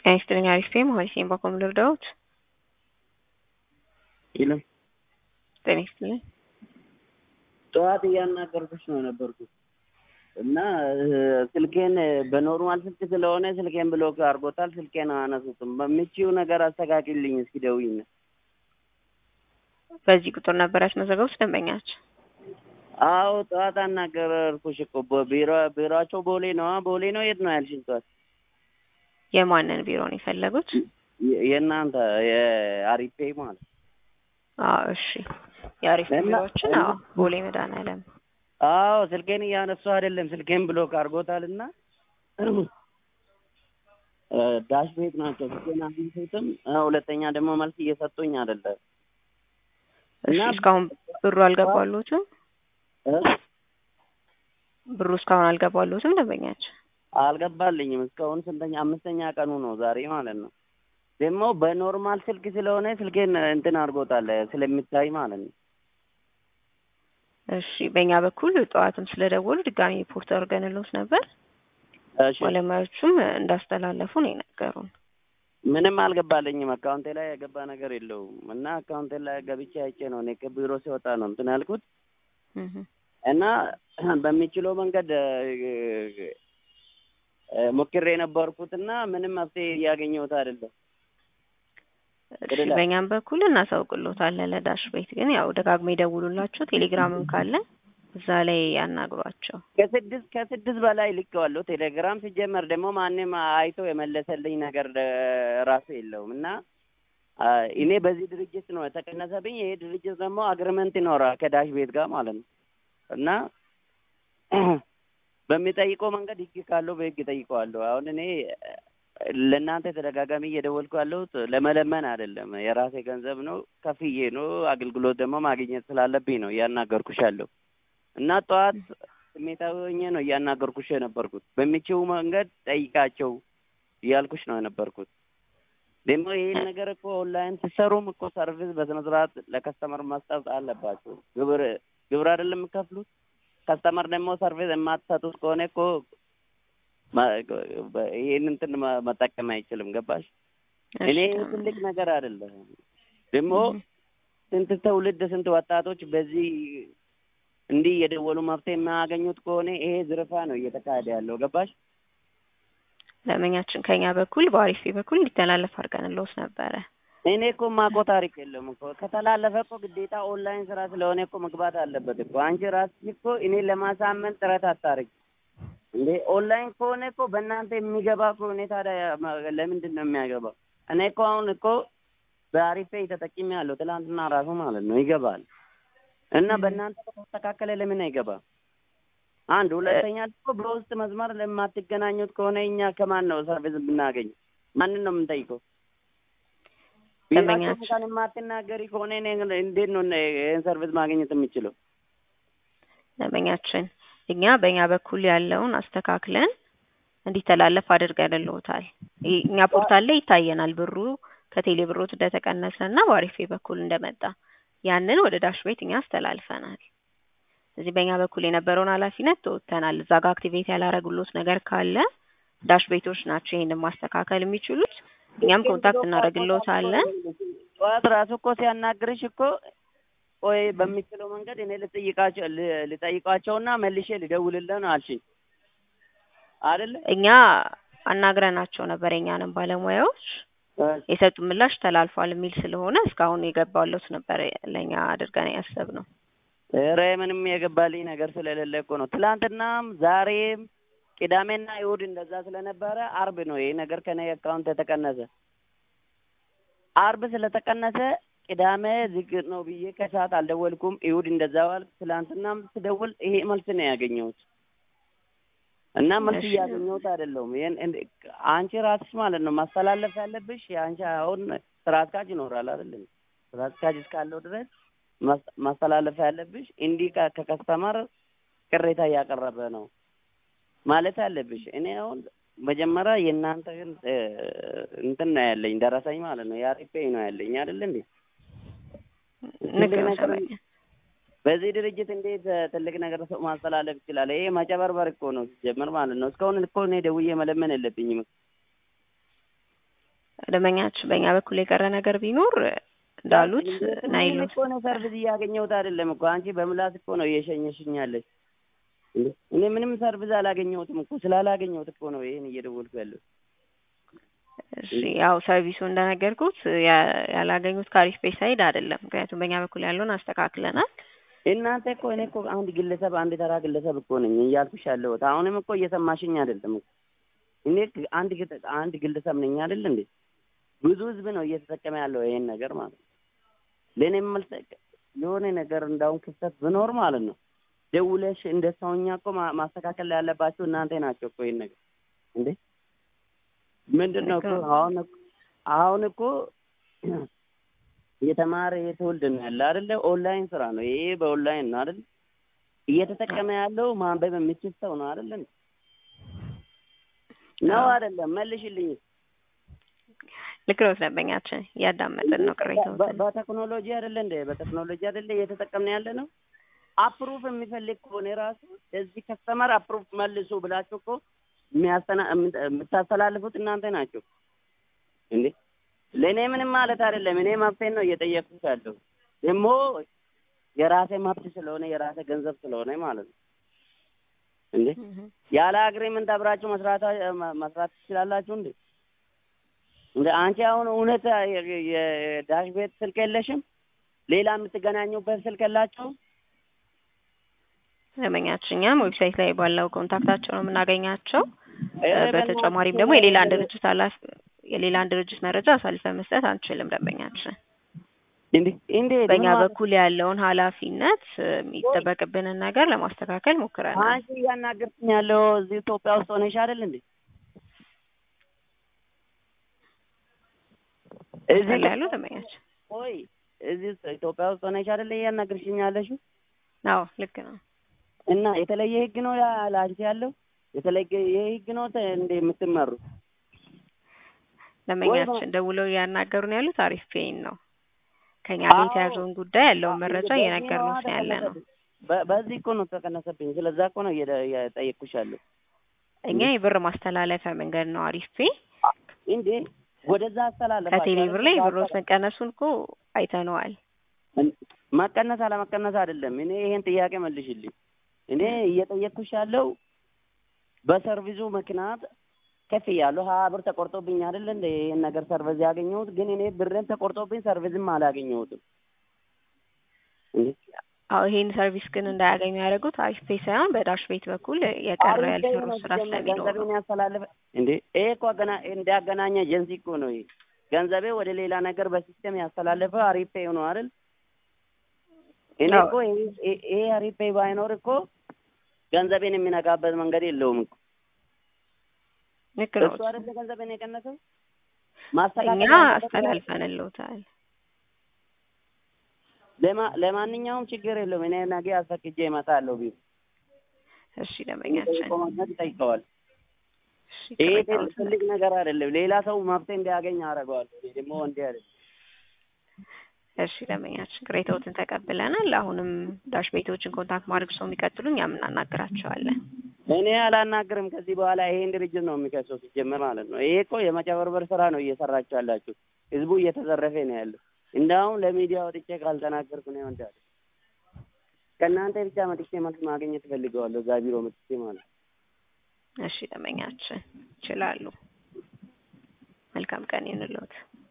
ጤና ይስጥልኝ አሪፍ ነኝ መሀሪ በኮም ልርዳዎት? የለም ጤና ይስጥልኝ ጠዋት እያናገርኩሽ ነው የነበርኩት እና ስልኬን በኖርማል ስልክ ስለሆነ ስልኬን ብሎክ አድርጎታል። ስልኬን አያነሱትም። በምችው ነገር አስተካክልኝ እስኪ ደውይና። በዚህ ቁጥር ነበር ያስመዘገቡት ደንበኛቸው? አዎ ጠዋት አናገርኩሽ እኮ ቢሮ ቢሮአቸው ቦሌ ነው። ቦሌ ነው የት ነው ያልሽኝ? ጠዋት የማንን ቢሮ ነው የፈለጉት? የእናንተ የአሪፌ ማለት አዎ እሺ የአሪፍ እና- ቢሮዎችን አዎ ቦሌ መድኃኒዓለም አዎ ስልኬን እያነሱ አይደለም ስልኬን ብሎክ አድርጎታል እና ዳሽ ቤት ናቸው ስልኬን አግኝቶትም ሁለተኛ ደግሞ መልስ እየሰጡኝ አይደለም እሺ እና- እስካሁን ብሩ አልገባሉትም? እ? ብሩ እስካሁን አልገባሉትም ደንበኛቸው? አልገባልኝም እስካሁን ስንተኛ አምስተኛ ቀኑ ነው ዛሬ ማለት ነው ደግሞ በኖርማል ስልክ ስለሆነ ስልኬን እንትን አድርጎታል ስለሚታይ ማለት ነው እሺ በእኛ በኩል ጠዋትም ስለደወሉ ድጋሚ ሪፖርት አድርገንልዎት ነበር። እሺ ባለሙያዎቹም እንዳስተላለፉ ነው የነገሩን። ምንም አልገባልኝም አካውንቴ ላይ የገባ ነገር የለውም እና አካውንቴ ላይ ገብቼ አይቼ ነው እኔ ከቢሮ ሲወጣ ነው እንትን ያልኩት እህ እና በሚችለው መንገድ እ፣ ሞክሬ የነበርኩት እና ምንም መፍትሄ እያገኘሁት አይደለም። እሺ በእኛም በኩል እናሳውቅሎታለን። ለዳሽ ቤት ግን ያው ደጋግሞ ይደውሉላቸው፣ ቴሌግራምም ካለ እዛ ላይ ያናግሯቸው። ከስድስት ከስድስት በላይ ልኬዋለሁ። ቴሌግራም ሲጀመር ደግሞ ማንም አይቶ የመለሰልኝ ነገር እ፣ ራሱ የለውም እና አ፣ እኔ በዚህ ድርጅት ነው የተቀነሰብኝ። ይሄ ድርጅት ደግሞ አግሪመንት ይኖራል ከዳሽ ቤት ጋር ማለት ነው እና በሚጠይቀው መንገድ ህግ ካለው በህግ ጠይቀዋለሁ። አሁን እኔ ለእናንተ ተደጋጋሚ እየደወልኩ ያለሁት ለመለመን አይደለም። የራሴ ገንዘብ ነው ከፍዬ ነው አገልግሎት ደግሞ ማግኘት ስላለብኝ ነው እያናገርኩሽ ያለው እና ጠዋት ስሜታዊ ሆኜ ነው እያናገርኩሽ የነበርኩት። በሚችው መንገድ ጠይቃቸው እያልኩሽ ነው የነበርኩት። ደግሞ ይህን ነገር እኮ ኦንላይን ሲሰሩም እኮ ሰርቪስ በስነ ስርዓት ለከስተመር መስጠት አለባቸው። ግብር ግብር አይደለም የምከፍሉት። ከስተመር ደግሞ ሰርቪስ የማትሰጡት ከሆነ እኮ ማ- ይህን እንትን መ- መጠቀም አይችልም። ገባሽ? እኔ እሺ፣ ትልቅ ነገር አይደለም። ደግሞ እህ ስንት ትውልድ ስንት ወጣቶች በዚህ እንዲህ የደወሉ መፍትሄ የማያገኙት ከሆነ ይሄ ዝርፋ ነው እየተካሄደ ያለው። ገባሽ? ደንበኛችን ከኛ በኩል በአሪፍ በኩል እንዲተላለፍ አድርገንልዎት ነበረ። እኔ እኮ ማቆ ታሪክ የለም እኮ ከተላለፈ እኮ ግዴታ ኦንላይን ስራ ስለሆነ እኮ መግባት አለበት እኮ። አንቺ ራስሽ እኮ እኔ ለማሳመን ጥረት አታርግ እንዴ። ኦንላይን ከሆነ እኮ በእናንተ የሚገባ ከሆነ ታዲያ ማ- ለምንድን ነው የሚያገባው? እኔ እኮ አሁን እኮ በአሪፌ ተጠቂሚ ያለው ትላንትና ራሱ ማለት ነው ይገባል እና በእናንተ ከተስተካከለ ለምን አይገባም? አንድ ሁለተኛ ደግሞ በውስጥ መስመር ለማትገናኙት ከሆነ እኛ ከማን ነው ሰርቪስ ብናገኝ? ማንን ነው የምንጠይቀው? ቢሯቸው ደንበኛችን- እንኳን የማትናገሪ ከሆነ እኔ እንዴት ነው ይህን ሰርቪስ ማግኘት የምችለው? ደንበኛችን እኛ በእኛ በኩል ያለውን አስተካክለን እንዲተላለፍ አድርገንልዎታል። ይ- እኛ ፖርታል ላይ ይታየናል ብሩ ከቴሌ ብሮት እንደተቀነሰ እና በአሪፌ በኩል እንደመጣ ያንን ወደ ዳሽ ቤት እኛ አስተላልፈናል። ስለዚህ በእኛ በኩል የነበረውን ኃላፊነት ተወጥተናል። እዛ ጋር አክቲቬት ያላረጉሎት ነገር ካለ ዳሽ ቤቶች ናቸው ይሄንን ማስተካከል የሚችሉት። እኛም ኮንታክት እናደርግልዎታለን። ጠዋት ራሱ እኮ ሲያናግርሽ እኮ ቆይ በሚችለው መንገድ እኔ ልጠይቃቸው ል- ልጠይቃቸውና መልሼ ልደውልልህ ነው አልሽኝ አይደለ? እኛ አናግረናቸው ነበር የኛንም ባለሙያዎች የሰጡ ምላሽ ተላልፏል የሚል ስለሆነ እስካሁን የገባለት ነበር ለእኛ አድርገን ያሰብነው። ኧረ ምንም የገባልኝ ነገር ስለሌለ እኮ ነው። ትላንትናም ዛሬም ቅዳሜና እሑድ እንደዛ ስለነበረ አርብ ነው ይሄ ነገር ከኔ አካውንት የተቀነሰ። አርብ ስለተቀነሰ ቅዳሜ ዝግ ነው ብዬ ከሰዓት አልደወልኩም። እሑድ እንደዛ ዋል። ትላንትናም ስደውል ይሄ መልስ ነው ያገኘሁት እና መልስ እሺ። እያገኘሁት አይደለሁም። ይሄን እንደ- አንቺ ራስሽ ማለት ነው ማስተላለፍ ያለብሽ የአንቺ አሁን ስራ አስኪያጅ ይኖራል አይደለም? ስራ አስኪያጅ እስካለው ድረስ ማስ- ማስተላለፍ ያለብሽ እንዲህ ከ- ከከስተመር ቅሬታ እያቀረበ ነው ማለት አለብሽ። እኔ አሁን መጀመሪያ የእናንተ ግን እ፣ እንትን ነው ያለኝ ደረሰኝ ማለት ነው የአሪፌ ነው ያለኝ አይደል እንዴ? ትልቅ ንገረው ነገር ሰበኛ በዚህ ድርጅት እንዴት እ፣ ትልቅ ነገር ሰው ማስተላለፍ ይችላል? ይሄ መጨበርበር እኮ ነው ሲጀምር ማለት ነው። እስካሁን እኮ እኔ ደውዬ መለመን የለብኝም። ደንበኛችን በእኛ በኩል የቀረ ነገር ቢኖር እንዳሉት ናይል እኮ ነው ሰርቪስ እያገኘሁት አይደለም እኮ አንቺ በምላስ እኮ ነው እየሸኘሽኝ ያለሽ። እንዴ እኔ ምንም ሰርቪስ አላገኘሁትም እኮ ስላላገኘሁት እኮ ነው ይሄን እየደወልኩ ያለው። እሺ ያው ሰርቪሱ እንደነገርኩት ያ- ያላገኙት ከአሪፍ ቤት ሳይድ አይደለም። ምክንያቱም በእኛ በኩል ያለውን አስተካክለናል። እናንተ እኮ እኔ እኮ አንድ ግለሰብ አንድ ተራ ግለሰብ እኮ ነኝ እያልኩሽ ያለሁት። አሁንም እኮ እየሰማሽኝ አይደለም እኮ እኔ ግ- አንድ ግጥ- አንድ ግለሰብ ነኝ አይደል እንዴ? ብዙ ህዝብ ነው እየተጠቀመ ያለው ይሄን ነገር ማለት ነው። ለእኔም መልስ የሆነ ነገር እንዳሁን ክፍተት ብኖር ማለት ነው ደውለሽ እንደ ሰውኛ እኮ ማ- ማስተካከል ያለባችሁ እናንተ ናቸው እኮ ይሄን ነገር እንዴ ምንድን ነው እኮ አሁን እኮ አሁን እኮ የተማረ የትውልድ ነው ያለ አይደለ? ኦንላይን ስራ ነው ይሄ በኦንላይን ነው አይደል? እየተጠቀመ ያለው ማንበብ የሚችል ሰው ነው አይደል? እንዴ? ነው አይደለም? መልሽልኝ። ልክ ነው ደንበኛችን፣ እያዳመጥን ነው በ- ቅሬታዎትን። በቴክኖሎጂ አይደለ እንደ በቴክኖሎጂ አይደለ እየተጠቀምን ያለ ነው። አፕሩፍ የሚፈልግ ከሆነ ራሱ እዚህ ከስተመር አፕሩፍ መልሱ ብላችሁ እኮ የሚያስተና- የምት- የምታስተላልፉት እናንተ ናቸው እንዴ። ለእኔ ምንም ማለት አይደለም። እኔ መብቴን ነው እየጠየቅኩት ያለው ደግሞ የራሴ መብት ስለሆነ የራሴ ገንዘብ ስለሆነ ማለት ነው እንዴ። እህ። ያለ አግሪመንት አብራችሁ መስራት መስራት ትችላላችሁ እንዴ? እንደ አንቺ አሁን እውነት የ- የዳሽ ቤት ስልክ የለሽም? ሌላ የምትገናኙበት ስልክ የላቸውም? ደንበኛችን እኛም ዌብሳይት ላይ ባለው ኮንታክታቸው ነው የምናገኛቸው። እ፣ በተጨማሪም ደግሞ የሌላን ድርጅት ኃላፊ የሌላን ድርጅት መረጃ አሳልፈን መስጠት አንችልም። ደንበኛችን እንዴ እንዴ በእኛ በኩል ያለውን ኃላፊነት የሚጠበቅብንን ነገር ለማስተካከል ሞክረናል። አንቺ እያናገርሽኝ ያለው እዚህ ኢትዮጵያ ውስጥ ሆነሽ አይደል እንዴ? እዚህ ላይ ያለው ደንበኛችን ቆይ እዚህ ውስጥ ኢትዮጵያ ውስጥ ሆነሽ አይደል እያናገርሽኝ ያለሽው? አዎ ልክ ነው። እና የተለየ ህግ ነው ያ ለአንቺ ያለው የተለየ ህግ ነው ተ- እንደ የምትመሩ ደንበኛችን ደውለው እያናገሩን ያሉት አሪፍ ፔይን ነው። ከኛ ጋር አዎ። የተያዘውን ጉዳይ ያለውን መረጃ እየነገሩን ነው ያለ ነው። በ- በዚህ እኮ ነው ተቀነሰብኝ። ስለዛ እኮ ነው እየደ- እየጠየቅኩሽ ያለው። እኛ የብር ማስተላለፊያ መንገድ ነው አሪፍ ፔይ። እንዴ ወደዛ አስተላለፋ ከቴሌ ብር ላይ ብሮት መቀነሱን እኮ አይተነዋል። መቀነስ አለመቀነስ አይደለም። እኔ ይሄን ጥያቄ መልሽልኝ። እኔ እየጠየቅኩሽ ያለው በሰርቪሱ ምክንያት ከፍ እያለሁ ሀያ ብር ተቆርጦብኝ አይደል እንደ ይሄን ነገር ሰርቪስ ያገኘሁት፣ ግን እኔ ብርን ተቆርጦብኝ ሰርቪስም አላገኘሁትም። እንዴ አዎ ይሄን ሰርቪስ ግን እንዳያገኙ ያደረጉት አሪፍ ፔይ ሳይሆን በዳሽ ቤት በኩል የቀረ ያልሰሩ ስራ ስለሚኖር ነው። ገንዘቤን ያስተላለፈ እንዴ ይሄ እኮ አገና እንዳገናኘ ኤጀንሲ እኮ ነው ይሄ ገንዘቤ ወደ ሌላ ነገር በሲስተም ያስተላለፈ አሪፍ ፔይ ነው አይደል? እኔ አዎ። እኮ ይሄ- ይሄ ይሄ አሪፍ ፔይ ባይኖር እኮ ገንዘቤን የሚነካበት መንገድ የለውም እኮ ልክ ነው። እሱ አይደለ ገንዘቤን የቀነሰው እኛ ማስተካከል ያለበት አስተላልፈንልዎታል። ለማ- ለማንኛውም ችግር የለውም። እኔ ነገ አስፈቅጄ እመጣለሁ። ቢሮ እሺ ደንበኛችን፣ ኮማንድ ይጠይቀዋል። እሺ ይሄ ቅሬታዎትን ትልቅ ነገር አይደለም። ሌላ ሰው መፍትሄ እንዲያገኝ አደርገዋለሁ። እኔ ደግሞ እንዲህ አይደለም። እሺ ደንበኛችን ቅሬታዎትን ተቀብለናል። አሁንም ዳሽ ቤቶችን ኮንታክት ማድረግ ሰው የሚቀጥሉ እኛም እናናግራቸዋለን። እኔ አላናግርም። ከዚህ በኋላ ይሄን ድርጅት ነው የሚከሰው ሲጀመር ማለት ነው። ይሄ እኮ የመጨበርበር ስራ ነው እየሰራችሁ ያላችሁ። ህዝቡ እየተዘረፈ ነው ያለው። እንዳውም ለሚዲያ ወጥቼ ካልተናገርኩ ነው እንዳለ ከእናንተ ብቻ መጥቼ መልስ ማግኘት እፈልገዋለሁ። እዛ ቢሮ መጥቼ ማለት ነው። እሺ ደንበኛችን ይችላሉ። መልካም ቀን ይሁንልዎት።